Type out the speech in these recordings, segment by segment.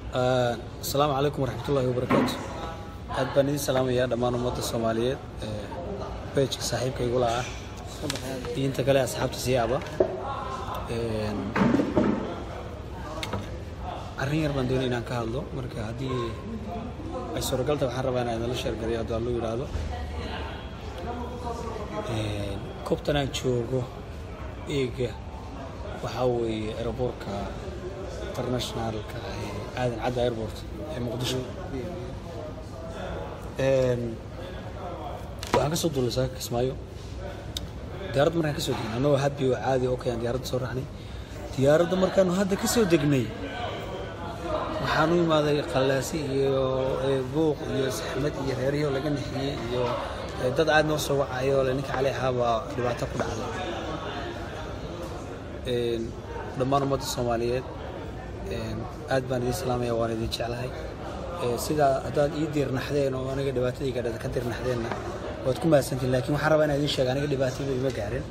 asalaamu calaykum waraxmatullaahi wabarakaatu aad baan idin salaamayaa dhammaan ummadda soomaaliyeed bejka saaxiibka igula ah iyo inta kale asxaabta siyaaba arrin yar baan doonay inaan ka hadlo marka haddii ay suuragalta waxaan rabaa inaan idinla sheergalayo hadduu allu yidhaahdo koobtan aan joogo eega waxaa weeye aeroboortka internationalka ee aadan cadda airport ee muqdisho waxaan ka soo duulay saaka kismaayo diyaaradda markaan ka soo degnay annagoo habi oo caadi oo kayaan diyaaradda soo raacnay diyaaradda markaanu hadda ka soo degnay waxaan u imaaday qallaasi iyo buuq iyo saxmad iyo reerihii oo laga nixiyey iyo dad aad noo soo wacayo le ninka cali ahaa baa dhibaato ku dhacday dhammaan ummadda soomaaliyeed aad baan idin salaamaya waan idin jeclahay sidaa haddaad ii diirnaxdeen oo aniga dhibaatadayga ka diirnaxdeenna waad ku mahadsantiin laakiin waxaan rabaa inaan idiin sheega aniga dhibaatayda ima gaarin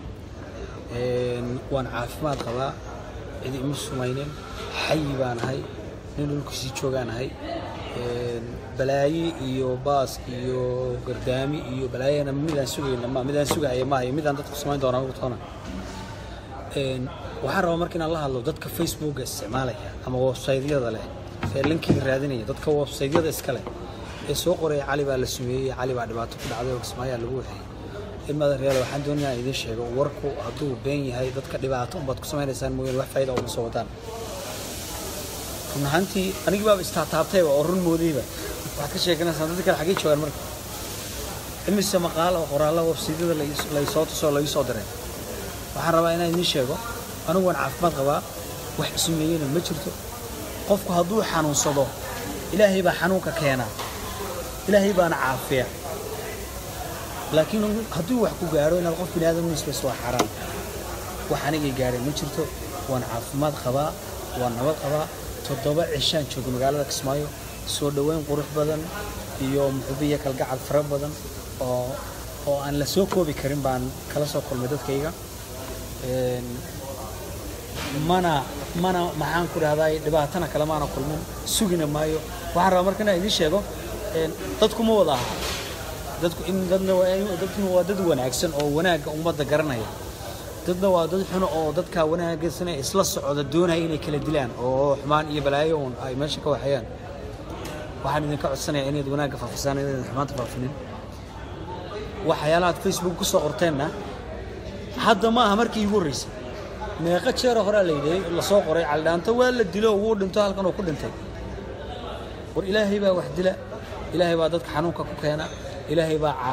waan caafimaad qabaa cidi ima sumaynin xayi baan ahay nin dhulkiisii joogaan ahay balaaye iyo baas iyo gardaami iyo balaayana midaan sugayna ma midaan sugahaya maaha iyo midaan dadku samayn doona ugu toona waxaan rabaa marka inaan la hadlo dadka facebooka isticmaalaya ama websaytyada leh ee linkiga raadinaya dadka websaytyada iska leh ee soo qoraya cali baa la sumeeyey cali baa dhibaato ku dhacday oo kismaayaa lagu waxeeyey in madareyaal waxaan doonaya inaan idiin sheego warku hadduu been yahay dadka dhibaato unbaad ku samaynaysaan mooyaan wax faa'iida uma soo wadaan run ahaantii anigii baaba istaataabtayba oo run moodayba waxaad ka sheekanaysaan dadka kale xaggee joogaan marka imise maqaal oo qoraalla websaytyada laysoo tusoo lagu soo diray waxaan rabaa inaan idiin sheego anigu waan caafimaad qabaa wax isumeeyena ma jirto qofku hadduu xanuunsado ilaahay baa xanuunka keenaa ilaahay baana caafiya laakiin hadduu wax ku gaaro inaad qof bini aadam nisbas waa xaraan wax anigay gaareen ma jirto waan caafimaad qabaa waan nabad qabaa toddoba cishaan jooga magaalada kismaayo soo dhoweyn qurux badan iyo muxubiya kalgacal fara badan oo oo aan la soo koobi karin baan kala soo kulmay dadkayga mana mana maxaan ku dhahdaa dhibaatana kale maana kulmin sugina maayo waxaan rabaa marka inaan idiin sheego dadku ma wada aha dadku in dadna dadkuna waa dad wanaagsan oo wanaagga ummadda garanaya dadna waa dad xuno oo dadka wanaagsan ee isla socda doonaya inay kala dilaan oo xumaan iyo balaayo uun ay meesha ka waxayaan waxaan idinka codsanayaa inayd wanaagga faafisaan inayd xumaanta faafinin waxyaalahaad facebook ku soo qorteenna hadda ma aha markii iigu horreysay meeqa jeero horaa la yidhi lasoo qoray caldhaanto waa la dilo wuu dhinto halkan oo ku dhintay war ilaahay baa wax dila ilaahay baa dadka xanuunka ku keena ilaahay baa